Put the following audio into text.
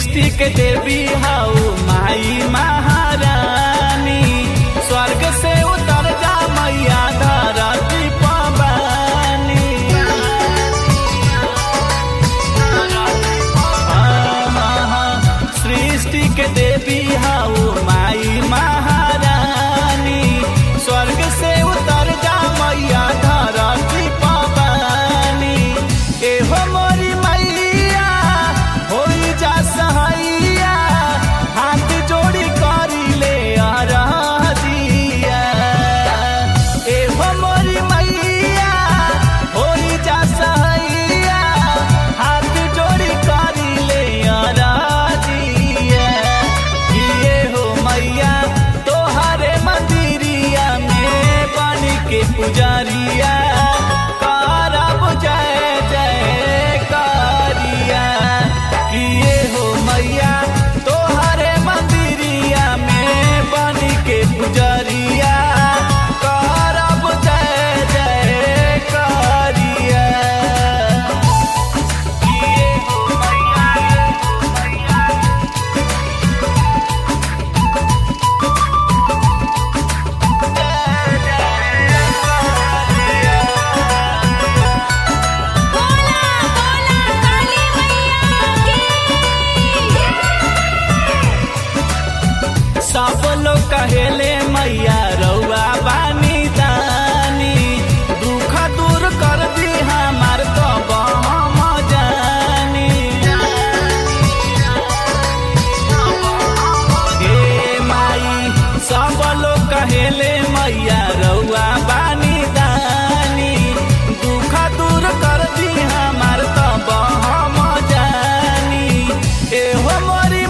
सृष्टि के देवी how my महारानी स्वर्ग से उतर जा मैया धरती पवानी सृष्टि के देवी हाउ माई महारानी स्वर्ग से उतर जा मैया धरती पवानी एहो मोरी मैया होई जा सहैया हाथ जोड़ी करी ले अरदिया एहो मोरी मैया होई जा सहैया हाथ जोड़ी करी ले अरदिया किए हो मैया तोहरे मंदिरिया में बन के पुजारिया करब जय जय कारिया किए हो मैया तोहरे मंदिरिया में बन के पुजारिया करब जय जय कारिया किए हो मैया बोला बोला काली मैया की सब लोग कहेले मैया रउआ बानी दानी दुख दूर कर दी हमार तो हम जानी हे माई सब लोग कहेले मैया रउआ बानी दानी दुख दूर कर दी हमार तो हम जानी एहो मोरी